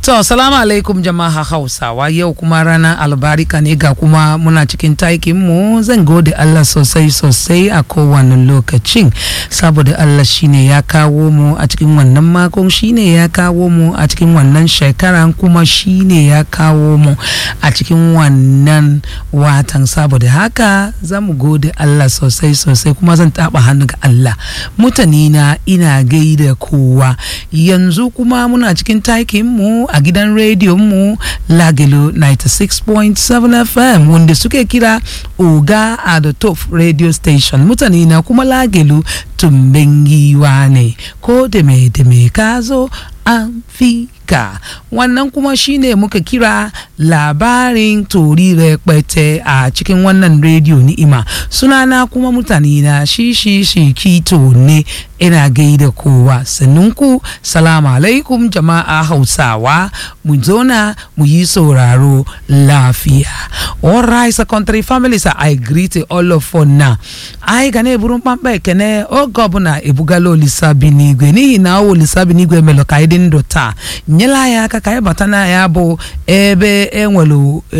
To, salamu alaikum jama'a Hausawa yau kuma ranar albarika ne ga kuma muna cikin taikin mu zan gode Allah sosai sosai a kowane lokacin saboda Allah shine ya kawo mu a cikin wannan makon shine ya kawo mu a cikin wannan shekaran kuma shine ya kawo mu a cikin wannan watan saboda haka za mu gode Allah sosai sosai kuma zan taba hannu ga Allah mutane na ina gaida kowa yanzu kuma muna cikin taikin mu a gidan rediyon mu lagelo 96.7 fm wanda suke kira oga a the top radio station mutane na kuma lagelo tumbin giwa ne ko da me da me ka zo an fi ka wannan kuma shine muka kira labarin tori rẹpẹtẹ a cikin wannan rediyo ni'ima sunana kuma mutane na shi shi shi kito ne ina gaida kowa sannunku salamu alaikum jama'a hausawa mu zona mu yi sauraro lafiya alright secondary families i greet all of for now anyị ga na-eburu mkpamkpa ekene oge ọbụla ebugala olisa bi n'igwe n'ihi na ọ olisa bi n'igwe melụ ka anyị dị ndụ taa nyela anyị aka ka anyị bata na ya bụ ebe enwere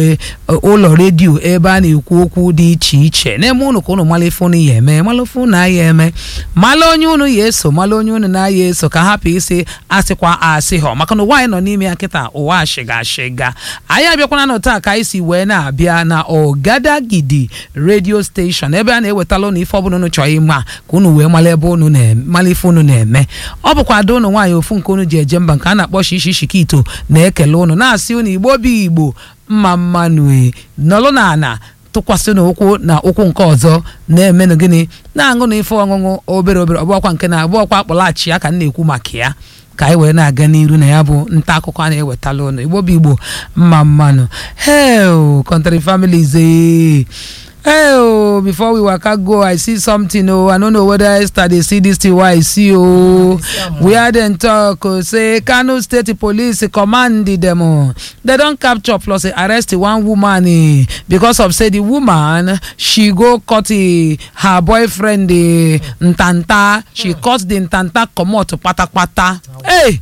ụlọ redio ebe a na-ekwu okwu dị iche iche na-eme ụnụ ka ụnụ mala ife ụnụ ya eme mala ife ụnụ ya eme mala onye ụnụ ya eso mala onye ụnụ na-ya eso ka hapụ isi asịkwa asị họ maka na ụwa anyị nọ n'ime ya kịta ụwa ashịga ashịga anyị abịakwana na taa ka anyị si wee na-abịa na ọgadagidi redio steshọn ebe a na-ewetala ụnụ ife ọbụla ụnụ chọrọ ịma ka ụnụ wee mala ebe ụnụ mala ife ụnụ na-eme ọ bụkwa ada ụnụ nwaanyị ofu nke ụnụ ji eje mba nke a na-akpọ shishi shikito na-ekele ụnụ na-asị ụnụ igbo bi igbo mma mmanụ nọlụ na ana tụkwasị n'ụkwụ na ụkwụ nke ọzọ na-emenụ gịnị na-aṅụ na ife ọṅụṅụ obere obere ọbụọkwa nke na abụọkwa akpọlaghachi ya ka m na-ekwu maka ya ka anyị wee na-aga n'iru na ya bụ nta akụkọ a na-ewetala ụnụ igbo bụ igbo mma mmanụ hel country families ee hey oh before we waka go i see something oh i no know whether esther dey see this thing wey i see oh where dem talk oh say kano state police command dem oh dem don capture plus arrest one woman eh, because of say the woman she go cut eh, her boyfriend eh, ntanta she cut the ntanta comot patapata hey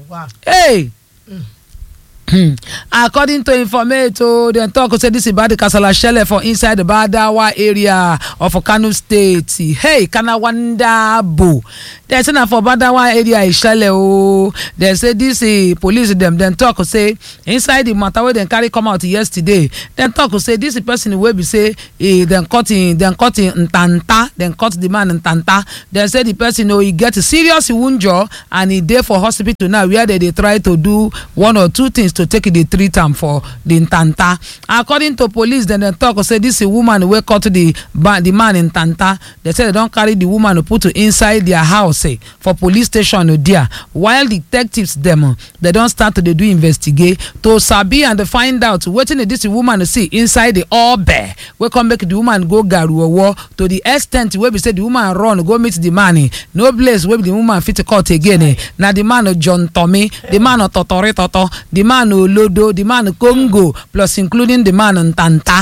hey according to informate o dem tok say dis ibadi kasala shele for inside badawa area of kano state hey kanawandabo dem say na for badawa area e shele o dem say dis police dem dem tok say inside di matter wey dem carry come out yesterday dem tok say dis person wey be say dem cut dem cut ntanta dem cut di man ntanta dem say di person o e get serious wunjure and e dey for hospital now wia dem dey try to do one or two things to take dey treat am for di ntanta according to police dem dem tok say dis woman wey cut di di man ntanta dem say dem don carry di woman put inside dia house for police station dia while detectives dem dem don start to dey do investigate to sabi and find out wetin dis woman see inside di obe wey come make di woman go garuowo to di extent wey be say di woman run go meet di man no place wey di woman fit cut again na di man john tommy di man totori toto di man olodo the man congo plus including the man ntanta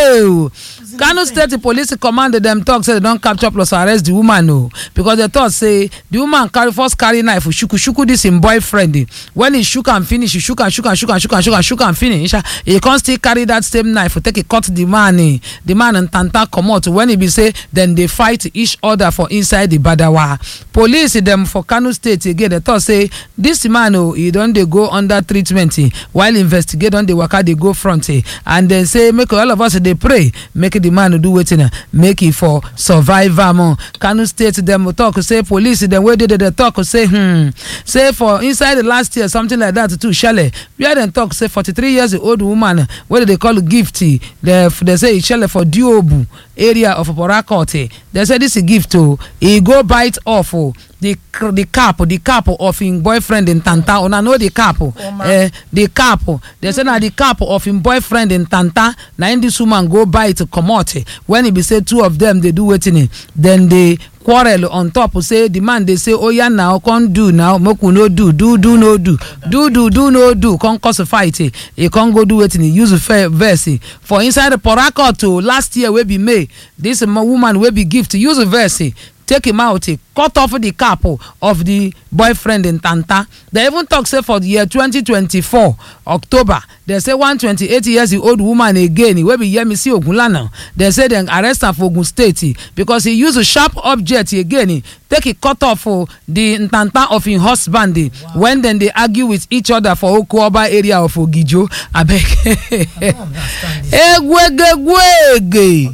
ew kano state police command dem tok say dem don capture plus arrest di woman o because dem tok say di woman carry first carry knife shuku shuku dis im boyfriend wen e shook am finish e shook am shook am shook am shook am shook am shook am finish e come still carry dat same knife take cut di man di man ntanta comot wen e be say dem dey fight each other for inside di badawa police dem for kano state again dem tok say dis man o e don dey go under treatment while investigate don dey waka dey go front and dem say make all of us dey pray make di man do wetin make e for survive am kano state dem tok say police dem wey dey there tok say hmm say for inside the last year something like that too shele wia dem tok say 43 years old woman wey dem dey call gift dem say e shele for diobu area of porakot dem say dis gift o e go bite off o the the cap the cap of im boyfriend ntanta una know the cap eh the cap dem say na the cap of im boyfriend ntanta na im dis woman go bite comot wen e be say two of dem dey do wetin dem dey quarrel on top say the man dey say oya now come do now make we no do do do no do do do do no do come cause fight e come go do wetin e use verse for inside the porakot last year wey be may dis woman wey be gift use verse take him out eh, cut off the cap oh, of the boyfriend in tanta they even talk say for the year 2024 october they say one 28 years old woman again wey be yemisi ogunlana they say dem arrest am for ogun state eh, because he use a sharp object again eh, take e cut off oh, the ntanta of im husband eh, when dem dey argue with each other for okoba area of ogijo abeg egwegegwege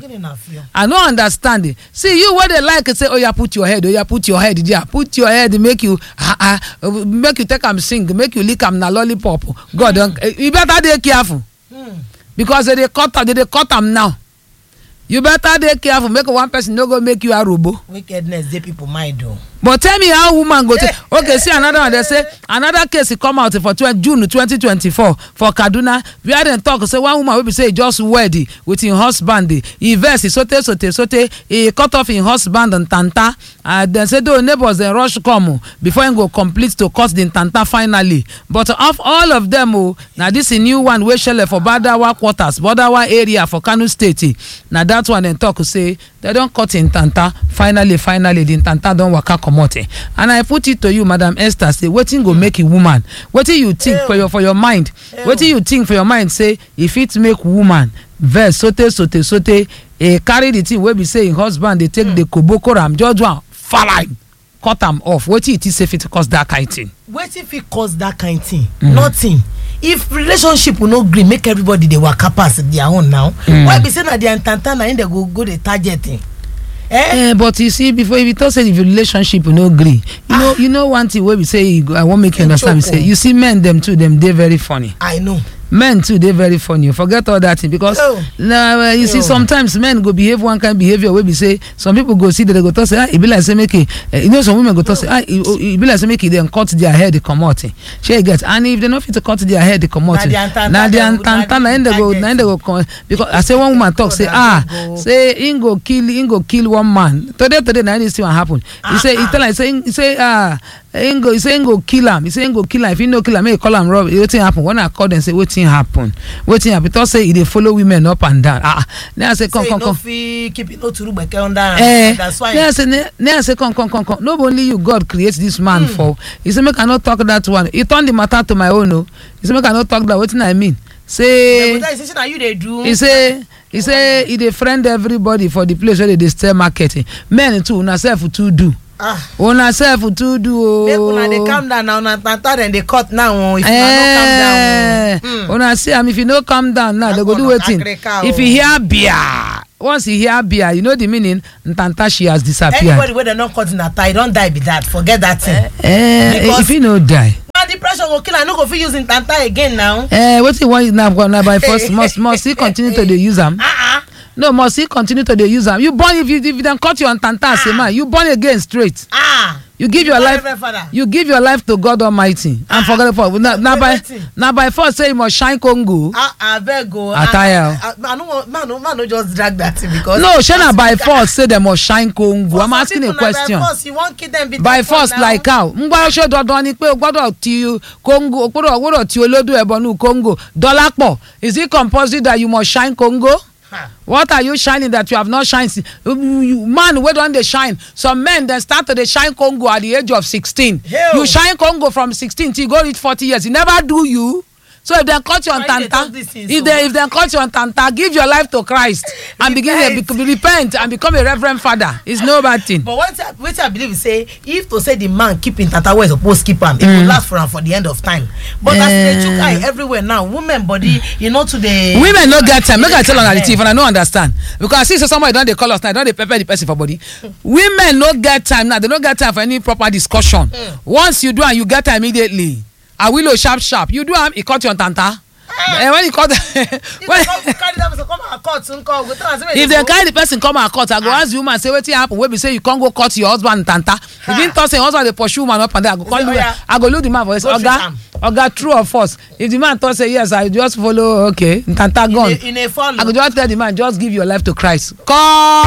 i no understand it see you wey dey like say oya put your head oya put your head there put your head make you ah ah uh, make you take am sing make you lick am na lollipop god don you better dey careful because they dey cut am they dey cut am now you better dey careful make one person no go make you arobo wickedness dey people mind o. but tell me how woman go take okay see another one dey say another case e come out for 20 june 2024 for kaduna where dem talk say one woman wey be say e just wed eh, with im husband eh, e vex e sote sote sote e cut off im husband ntanta and dem say though neighbors dem rush come oh, before im go complete to cut the ntanta finally but of all of dem o na dis e new one wey shele for badawa quarters badawa area for kano state eh, na dat one dem talk say dem don cut im ntanta finally finally the ntanta don waka comot eh. and i put it to you madam esther say wetin go make a woman wetin you think for your for your mind wetin you think for your mind say e fit make woman vex sote sote sote e carry the thing wey be say im husband dey take dey koboko am just do am farai cut am off wetin you think say fit cause that kind thing. wetin fit cause that kind thing nothing if relationship no gree make everybody dey waka pass their own now why be say na their ntanta na im dey go go dey target eh? Eh, but you see before if you talk say the relationship no gree you know you know one thing wey be say you go- i wan make you understand be say you see men dem too dem dey very funny i know men too dey very funny forget all that thing because Oh. na uh, you see Oh. sometimes men go behave one kind behaviour wey be say some people go see that they go talk say ah e be like say make e uh, you know some women go talk say ah e oh, e be like say make e dem cut their head comot eh. shey you get and if they no fit cut their head comot Na eh, their ntanta na their dem go- ntanta na na im dey go target. na im dey go come because i say one woman talk say God, ah I go- say im go kill im go kill one man today today na this thing wan happen he say he tell am say he say ah im go he say im go kill am he say im go kill am if he no kill am make he call am rob wetin happen when i call dem say wetin happen wetin happen talk say e dey follow women up and down ah ah then i say come say come you no come fit keep it no turu gbeke under am eh that's why then i say ne- then i say come come come come no be only you god create this man for he say make i no talk that one he turn the matter to my own o he say make i no talk that wetin i mean dem say go tell you say shey na you dey do he say he say he dey friend everybody for the place wey dey dey sell market eh. men too una sef too do ah una sef too do ooo. make una dey calm down na una ntanta dem dey cut now o if una no calm down Eh, o. Hmm. una see am if you no calm down now they go do Agbono wetin kakrika o. if you hear bia once you hear bia you know the meaning ntanta she has disappeared. anybody wey dem no cut in ata e don die be that forget that thing. Eh, Because- if you no die. na depression go kill am no go fit use im ntanta again now. Eh, wetin you wan use now na by force must must he continue to dey use am. ah ah no must he continue to dey use am you born if you if dem cut your ntanta as a man you born again straight. ah you give your born life Reverend Father. you give your life to god almighty and forget for na na by Wetin? na by force say you must shine congo. ah abeg o. Attire. ah ah, i no wan man no man no just drag that thing because. no shey na by force say dem must shine congo i'm For some asking a people na question by force you wan kill them be by that one force now. like how ngbà ṣe dandan ni pé o gbọ́dọ̀ ti congo o gbọ́dọ̀ o gbọ́dọ̀ ti olódò ẹ̀bọnú congo dọ́lápọ̀ is it compulsory that you must shine congo Ha. what are you shining that you have not shine si- you- you- man wey don dey shine some men dem start to dey shine congo at the age of sixteen Hell. you shine congo from sixteen till you go reach forty years e never do you so if dem cut your Why you dey ntanta talk this thing if so? dem if dem cut your ntanta give your life to christ and begin Repent. to repent and become a reverend father it's no bad thing. but wetin I- wetin i believe be say if to say the man keep im tata wey suppose keep am e go last for am for the end of time but as e dey chook eye everywhere now women body e no too dey. women no get time make i tell una the truth and i no understand because i see say somebody don dey call us now don dey pepper the person for body women no get time now they no get time for any proper discussion once you do am you get am immediately awilo sharp sharp you do am e cut your ntanta eh when e cut if when dem come carry that person come our court nko we go tell am say make if dem dem carry the person come our court i go ask the woman say wetin happen wey be say you come go cut your husband ntanta if him talk say him husband dey pursue woman up and down i go call say, you "Oya, i go look the man for his go treat oga am." oga true or false if the man talk say yes i just follow okay ntanta gone in a follow I go just tell the man just give your life to Christ cut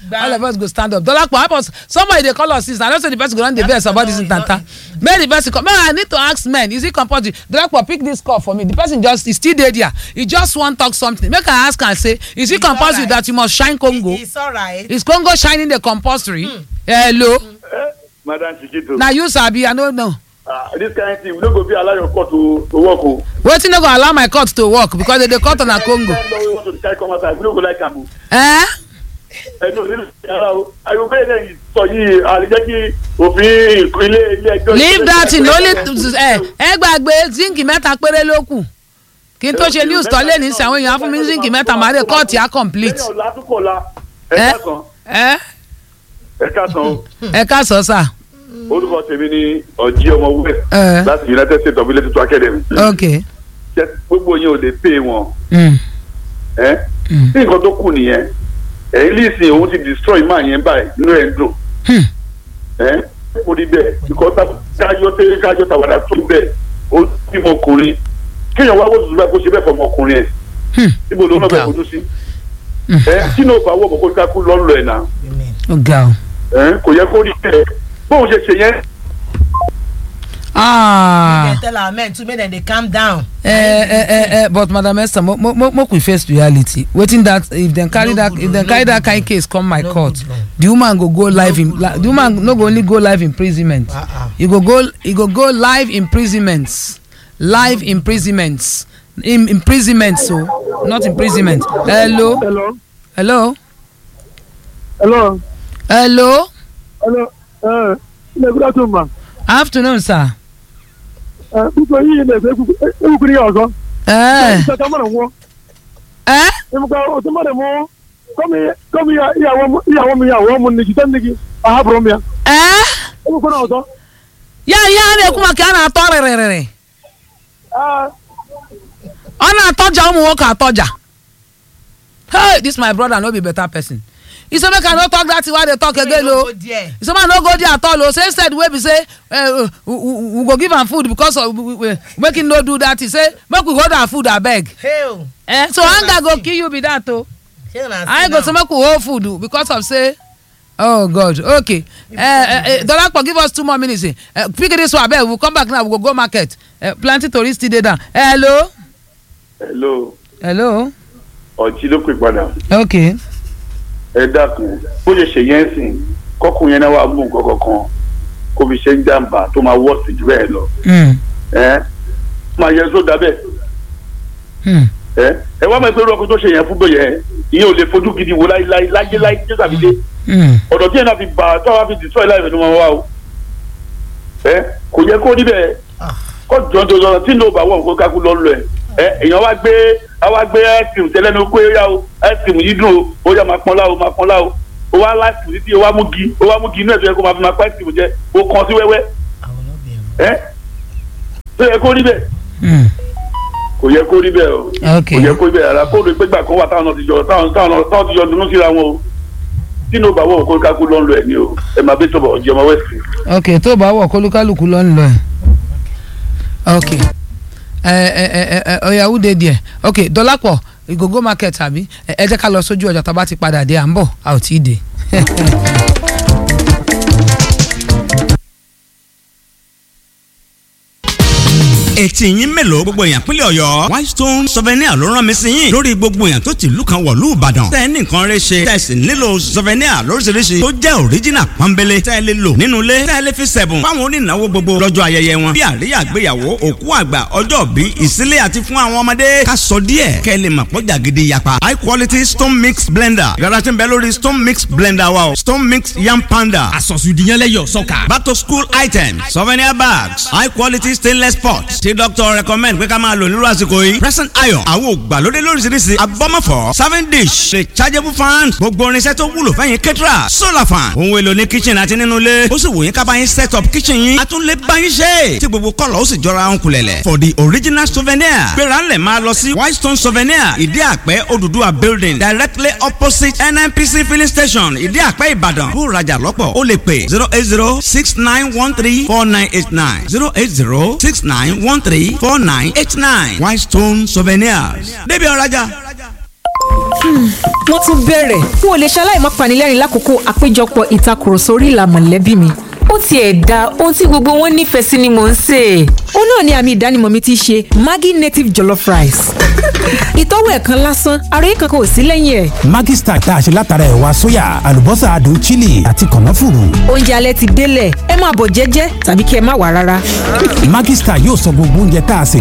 Gba- all of us go stand up dolapo help us somebody dey call us since i know say the person go don dey vex about this no, ntanta no. make the person come make i need to ask men is it compulsory dolapo pick this call for me the person just he still dey there he just wan talk something make i ask am say is it It's compulsory alright. that you must shine congo it's alright. is congo shining the compulsory hello Eh, madam chikito na you sabi i no know ah this kind thing we no go fit allow your court to to work o. wetin no go allow my court to work because they dey cut on na congo Any law wey want to carry come outside we no go like am o. eh ẹnu nínú yàrá o àyùbá yẹn lẹ́yìn sọ yìí àlejò kí òfin ilé ilé ẹjọ́. leave that in only ẹ ẹ gbàgbé zinc mẹ́ta péré ló kù kí n tó ṣe news tọ́lé ní sàwọn èèyàn á fún mi zinc mẹ́ta màá dé kóòtù á complete lẹ́yìn ọ̀la tó kọ̀ la ẹ ẹ̀ka kan ẹ ẹ̀ka kan o ẹ ká sọ sà orúkọ tèmi ni ọ̀jí ọmọ west ẹ láti united states of ilé tuntun academy. ok Ṣé gbogbo yẹn ò lè pè wọn mm. ẹ Mm. tí nǹkan tó kù nìyẹn ẹ̀yìn lísìn òun ti destroy máa yẹn báyìí nínú ẹ̀ ń dùn. Hmm. ẹ kó rí bẹ́ẹ̀ because kájọ tẹ́lẹ̀ kájọ tàwádà tó bẹ́ẹ̀ ó bí ọmọkùnrin kéèyàn wá wọ́n tuntun báyìí kó ṣe bẹ́ẹ̀ fọ ọmọkùnrin ẹ̀ Hmm. níbo ló náà bẹ́ẹ̀ Ga. fojú sí. Hmm. ẹ tí náà bá wọ̀ kó kákú lọ́nlọ́ ẹ̀ náà Amen. ó ga o. ẹ kò yẹ kó rí bẹ́ẹ̀ bóun ṣe ṣe yẹn Ah. dem tell our men too make dem dey calm down. Eh, eh, eh, eh, but madam esther mo mo mo make we face reality wetin that if dem carry No that good if o, dem no carry that good kind o. case come my No court good o. the woman go go live in good li- o, the woman no go only go live imprisonment Uh-uh. e go go e go go live imprisonment live imprisonment im imprisonment so not imprisonment hello Hello. hello Hello. hello Hello. Uh, ilé good afternoon ma. afternoon sir Uh, Bísọ̀ yìí ilé ẹ̀fẹ̀ ewúkúrí yà ọ̀sán. eh Ìṣèkà mọ̀nà wọ́n. eh Ìmùkà òtún mọ̀nà mọ́. Kọ́mi kọ́mi ìyàwó mi ìyàwó mu nìkì tẹ́ nìkì. Àhábùrọ̀ mi ya. eh Ewúkúrí náà ọ̀sán. ya ya a na-ekwu maka a na-atọ rịrịrịrị ọ na-atọja ụmụ nwoke atọja hey this my brother no be better person he say make i no talk that thing wey i dey talk again o Go there. he say make i no go there at all o say instead wey be say uh, we, we we go give am food because of we, we, make him no do that he say make we hold am food abeg Hey o. eh, so hunger go kill you be that o Shey una see i go now. say make we hold food o because of say oh god okay uh, uh, uh, dolapo give us two more minutes eh uh, pick this one abeg we we'll come back now we go go market uh, plenty tori still dey down hello hello hello ọ̀jí ló pè padà okay ẹ dákun bó ṣe ṣe yẹn sìn kọkùn yẹn náà wà mú nǹkan kankan kó fi ṣe ń jàǹbá tó máa wọ́ọ̀sì jù bẹ́ẹ̀ lọ mm. ẹ máa yẹ sódà bẹ́ẹ̀ Mm. ẹ ẹ wá máa gbé ọkùnrin tó ṣe yẹn fún bẹ́ẹ̀ ìyẹn ò lè fojú gidi wo láyé láyé láyé láyé jésù àbílẹ̀ Mm. ọ̀dọ̀ tí yẹn náà fi bà tó wá fi destroy láì fẹ́ ló máa wá o ẹ kò yẹ kó níbẹ̀ kó jọjọjọ tí ló bá wọ̀ nǹkan kákú lọ́ lọ ẹ ẹ èèyàn wá gbé wá gbé ice cream tẹ́lẹ̀ ní pé ó yá o ice cream yìí dùn o ó yá máa pọ́n lá o máa pọ́n lá o ó wá ice cream títí ó wá mú gi ó wá mú gi inú ẹ̀ tó yẹ kó máa fi máa pa ice cream jẹ ó kàn sí wẹ́wẹ́ I will not be able. ẹ tó yẹ kó níbẹ̀ Mm. kò yẹ kó níbẹ̀ o Okay. kò yẹ kó níbẹ̀ rárá kó lè gbégbà kan wà táwọn náà ti jọ táwọn táwọn táwọn ti jọ dunú síra wọn o tí ló bá wọ̀ nǹkan kákú lọ́ lọ ẹ̀ ní o ẹ máa bẹ́ tọ̀bọ̀ ọ̀jẹ̀ ọmọ west ok tó bá wọ̀ kólúkálùkù ló ń lọ ẹ̀ ok ẹ ẹ ẹ ẹ ọ̀yà who dey there ok dọ́lápọ̀ ìgògó market àbí ẹ ẹ jẹ́ ká lọ sójú ọjà tá a bá ti padà dé à ń bọ̀ a ò tí ì dé. etí yín mélòó gbogbo èèyàn pínlẹ̀ ọ̀yọ́ whitestone souvenir ló rán mi sí yín lórí gbogbo èèyàn tó ti ìlú kan wọ̀lú ìbàdàn tẹ́ ẹ ní nǹkan rẹ ṣe tẹ́ ẹ sì nílò souvenir lóríṣiríṣi tó jẹ́ original pọ́nbélé tẹ́ ẹ lè lò nínú ilé tẹ́ ẹ lè fi sẹ̀bùn fáwọn onínáwó gbogbo lọ́jọ́ ayẹyẹ wọn bí àríyá àgbéyàwó òkú àgbà ọjọ́ bí ìsílẹ̀ àti fún àwọn ọmọdé ká sọ díẹ̀ kẹ́ ẹ lè mọ̀ pọ́jà gidi yapa high quality stone mix blender yàrá tí ń bẹ lórí stone mix blender wa o stone mix yam panda àsọ̀sùdìyànlẹ́yọ̀ sọ́kà. back to school items souvenir bags high quality stainless pots tí doctor recommend pé ká máa lò nírú àsìkò yìí present iron àwọn ògbàlódé lóríṣiríṣi abọ́mọ̀fọ́ serving dish rechargeable fan gbogbo irinṣẹ́ tó wúlò fẹ́yìn kẹ́tìrà solar fan ohun èlò ní kitchen àti nínú ilé ó sì wò yín ká bá yín set up kitchen yín a tún lè bá yín ṣe tí gbogbo kọ́lọ̀ ó sì jọra ń kulẹ̀lẹ̀ for the original souvenir gbéra ńlẹ̀ máa lọ sí whitestone souvenir ìdí àpẹ́ Odùduwà building directly opposite nnpc filling station ìdí àpẹ́ ìbàdàn bó rajà lọ́pọ̀ ó lè pè zero eight zero six nine one three four nine eight nine zero eight zero six nine one three four nine eight nine whitestone souvenirs débi ọ̀rajà. wọ́n tún bẹ̀rẹ̀ n ò lè ṣaláì má panilẹ́rìn lákòókò àpéjọpọ̀ ìtakùrọ̀sọ orí ìlà mọ̀lẹ́bí mi ó tiẹ̀ da ohun tí gbogbo wọn nífẹ̀ẹ́ sí ni mò ń sè é. ó náà ni àmì ìdánimọ̀ mi ti ṣe maggi native jollof rice. ìtọ́wò ẹ̀ kan lásán àròyé kankan ò sí lẹ́yìn ẹ̀. Maggi Star tá a ṣe látara ẹ̀wà sóyà àlùbọ́sà adùn chili àti kànáfùrù. oúnjẹ alẹ́ ti délẹ̀ ẹ máa bọ̀ jẹ́jẹ́ tàbí kí ẹ má wà rárá. Maggi Star yóò sọ gbogbo oúnjẹ tá a sè